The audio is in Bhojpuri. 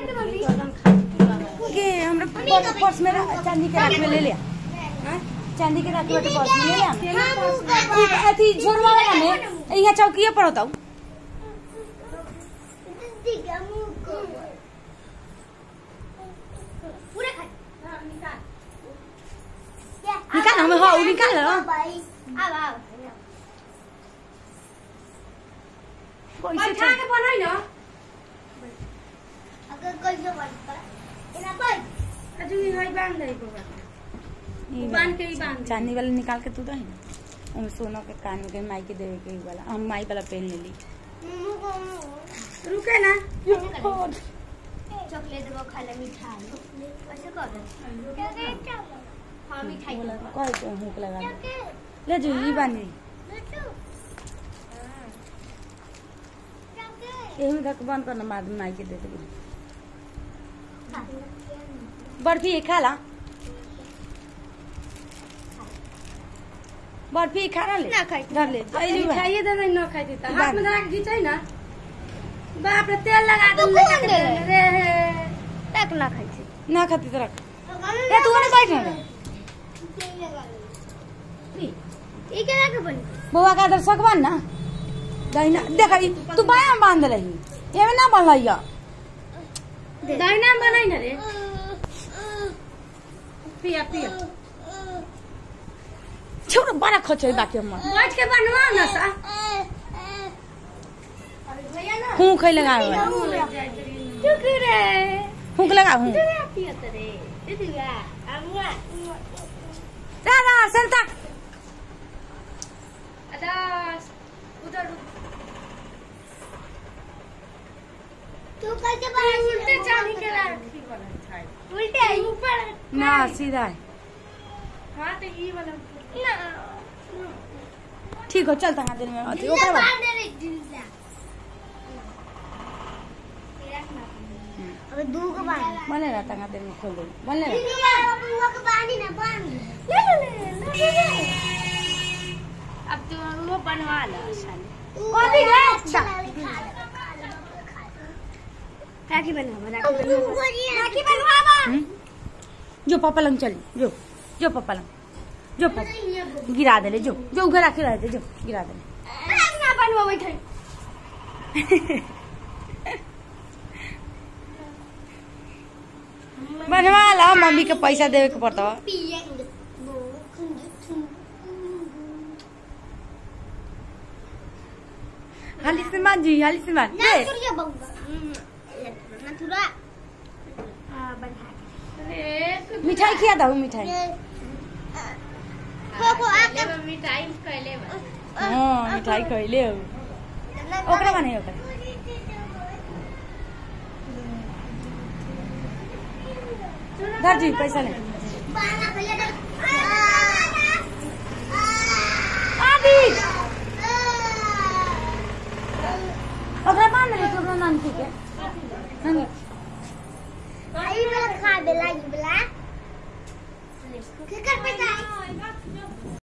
के हमरा पर्स पर्स में रख- चांदी के राख में ले लिया हाँ? चांदी के राख में पर्स में ले लिया ई अथी झोरवा वाला में यहाँ चौकीए पर होता निकाल हमें हाँ उ निकाल लो पैसे बैठा के बनाई ना अजू ई हई बांध दे को ई बांध के ई बांध दे। चांदी वाला निकाल के तू दही ना उनमें सोना के कान के माई के देवे के ई वाला हम माई वाला पहन ले ली रुके ना चॉकलेट वो खा ले मिठाई ऐसे कर हाँ मिठाई बोला कह के हुक लगा दे। ले जो ई बानी एही में धक बंद करना बाद में माई के दे देगी बर्फी ये खा ला बर्फी खा ना ले ना खाई। धर ले आई जी बा। मिठाई दे दे ना खाई देता हाथ बांध। में धरा के घिंचाई ना बाप रे तेल लगा दे तो लगा कौन के दे? दे रे तक ना खाई थी ना खाती तो रख ए तू ने बैठ ना ये क्या के बनी बउआ का दर सकवान ना दहिना देख ई तू बाया में बांध रही एमे ना बनलैया दाहिना में बनाई ना रे पिया पिया छोड़ बड़ा खचै बाकी हम बैठ के बनवा ना सा हूं खै लगा चुप रे हुक लगा हूं पिया रे दीदिया अमुआ रा रा संता अदास उधर तू कैसे बना उल्टे चांदी के राखी बना छाई उल्टे ऊपर ना सीधा है हां तो ई वाला ना ठीक हो चल तना दिन में अथी दिल्ला ओकरा बाद बांध दे रे दिल्ला अबे दू को बांध बने रहा तना दिन में खोल दे बने रहा दिल्ला बुआ को बांधी ना बांध ले ले ले ले ले अब तू वो बनवा ला साले कॉपी रे राखी बनवा राखी बनवा हम्म? जो पापा लंग चल जो जो पापा लंग जो पापा गिरा दे ले जो जो उधर आके रह दे जो गिरा दे ले ना बनवा बैठे बनवा ला मम्मी के पैसा देवे के पड़ता पिएंगे हाली से मान जी हाली से मान ना दे तुरिया बंगा ना तुरा हां बना अरे मिठाई खिया दो मिठाई को को आके मिठाई कहले बा हाँ मिठाई खइले हो ओकरा बने ओकरा धर जी पैसा ले बाना पहले आदि ओकरा मान ले तो ओकरा नाम ठीक है हाँ आई वाला खा बेला ई वाला के कर पैसा